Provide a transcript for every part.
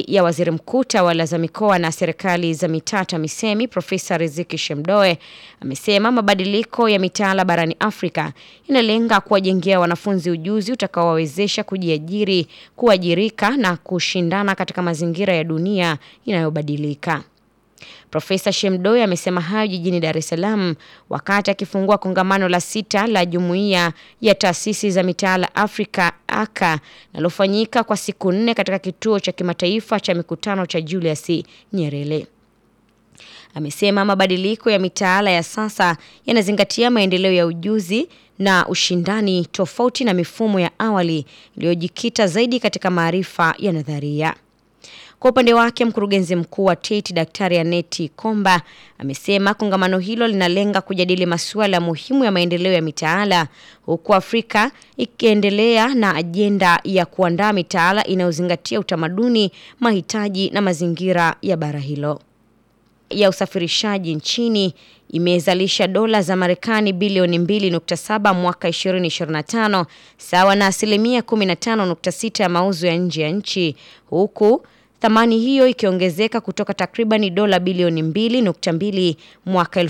ya waziri mkuu tawala za mikoa na serikali za mitaa TAMISEMI Profesa Riziki Shemdoe amesema mabadiliko ya mitaala barani Afrika inalenga kuwajengea wanafunzi ujuzi utakaowawezesha kujiajiri, kuajirika na kushindana katika mazingira ya dunia inayobadilika. Profesa Shemdoe amesema hayo jijini Dar es Salaam wakati akifungua kongamano la sita la Jumuiya ya Taasisi za Mitaala Afrika aka linalofanyika kwa siku nne katika kituo cha kimataifa cha mikutano cha Julius Nyerere. Amesema mabadiliko ya mitaala ya sasa yanazingatia maendeleo ya ujuzi na ushindani tofauti na mifumo ya awali iliyojikita zaidi katika maarifa ya nadharia. Kwa upande wake mkurugenzi mkuu wa TET Daktari Aneti Komba amesema kongamano hilo linalenga kujadili masuala muhimu ya maendeleo ya mitaala huku Afrika ikiendelea na ajenda ya kuandaa mitaala inayozingatia utamaduni, mahitaji na mazingira ya bara hilo. Ya usafirishaji nchini imezalisha dola za Marekani bilioni 2.7 mwaka 2025 sawa na asilimia 15.6 ya mauzo ya nje ya nchi huku thamani hiyo ikiongezeka kutoka takribani dola bilioni 2.2 mwaka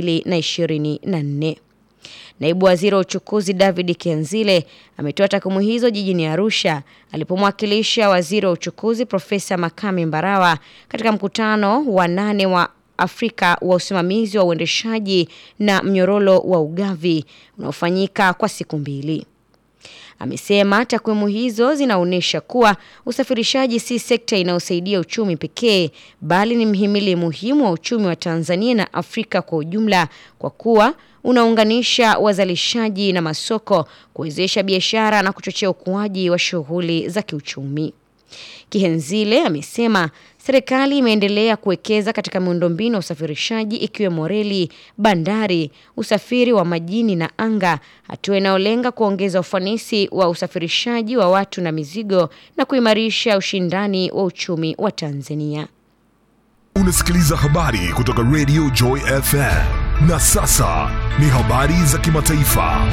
2024. Naibu Waziri wa Uchukuzi David Kianzile ametoa takwimu hizo jijini Arusha alipomwakilisha Waziri wa Uchukuzi Profesa Makame Mbarawa katika mkutano wa nane wa Afrika wa usimamizi wa uendeshaji na mnyororo wa ugavi unaofanyika kwa siku mbili. Amesema takwimu hizo zinaonyesha kuwa usafirishaji si sekta inayosaidia uchumi pekee bali ni mhimili muhimu wa uchumi wa Tanzania na Afrika kwa ujumla kwa kuwa unaunganisha wazalishaji na masoko, kuwezesha biashara na kuchochea ukuaji wa shughuli za kiuchumi. Kihenzile amesema serikali imeendelea kuwekeza katika miundombinu ya usafirishaji ikiwemo reli, bandari, usafiri wa majini na anga, hatua inayolenga kuongeza ufanisi wa usafirishaji wa watu na mizigo na kuimarisha ushindani wa uchumi wa Tanzania. Unasikiliza habari kutoka Radio Joy FM. Na sasa ni habari za kimataifa.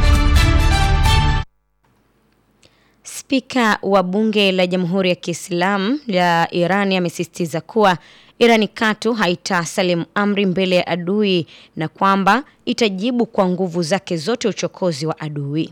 Spika wa bunge la Jamhuri ya Kiislamu ya Iran amesisitiza kuwa Irani katu haitasalimu amri mbele ya adui na kwamba itajibu kwa nguvu zake zote uchokozi wa adui.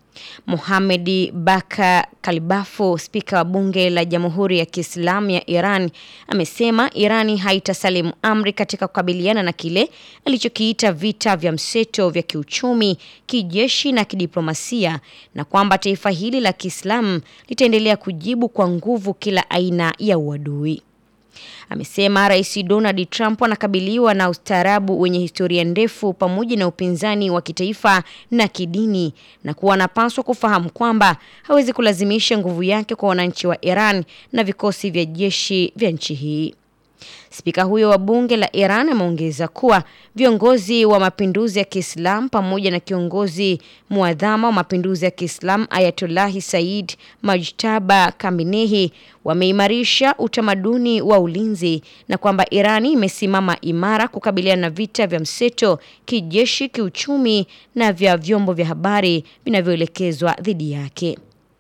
Mohamedi Baka Kalibafu, spika wa bunge la Jamhuri ya Kiislamu ya Iran, amesema Irani haitasalimu amri katika kukabiliana na kile alichokiita vita vya mseto vya kiuchumi, kijeshi na kidiplomasia na kwamba taifa hili la Kiislamu litaendelea kujibu kwa nguvu kila aina ya uadui. Amesema Rais Donald Trump anakabiliwa na ustaarabu wenye historia ndefu pamoja na upinzani wa kitaifa na kidini na kuwa anapaswa kufahamu kwamba hawezi kulazimisha nguvu yake kwa wananchi wa Iran na vikosi vya jeshi vya nchi hii. Spika huyo wa bunge la Iran ameongeza kuwa viongozi wa mapinduzi ya Kiislamu pamoja na kiongozi muadhama wa mapinduzi ya Kiislamu Ayatollahi Said Majtaba Khamenei wameimarisha utamaduni wa ulinzi na kwamba Irani imesimama imara kukabiliana na vita vya mseto kijeshi, kiuchumi na vya vyombo vya habari vinavyoelekezwa dhidi yake.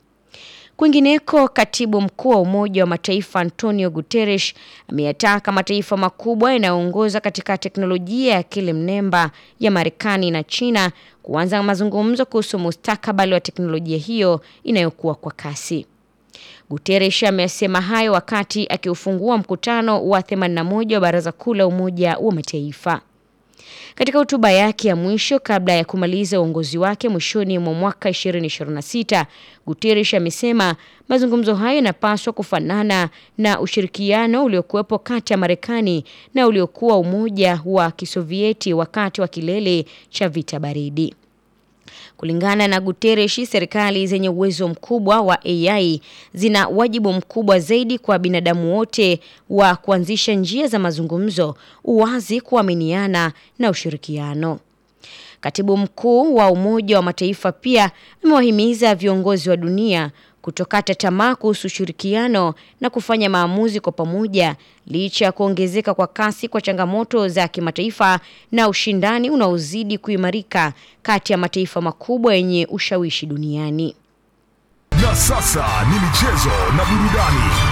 Kwingineko, katibu mkuu wa Umoja wa Mataifa Antonio Guterres ameyataka mataifa makubwa yanayoongoza katika teknolojia ya akili mnemba ya Marekani na China kuanza mazungumzo kuhusu mustakabali wa teknolojia hiyo inayokuwa kwa kasi. Guterres amesema hayo wakati akiufungua mkutano wa 81 wa Baraza Kuu la Umoja wa Mataifa. Katika hotuba yake ya mwisho kabla ya kumaliza uongozi wake mwishoni mwa mwaka 2026, Guterres amesema mazungumzo hayo yanapaswa kufanana na ushirikiano uliokuwepo kati ya Marekani na uliokuwa Umoja wa Kisovieti wakati wa kilele cha vita baridi. Kulingana na Guterres, serikali zenye uwezo mkubwa wa AI zina wajibu mkubwa zaidi kwa binadamu wote wa kuanzisha njia za mazungumzo, uwazi, kuaminiana na ushirikiano. Katibu mkuu wa Umoja wa Mataifa pia amewahimiza viongozi wa dunia kutokata tamaa kuhusu ushirikiano na kufanya maamuzi kwa pamoja licha ya kuongezeka kwa kasi kwa changamoto za kimataifa na ushindani unaozidi kuimarika kati ya mataifa makubwa yenye ushawishi duniani. Na sasa ni michezo na burudani.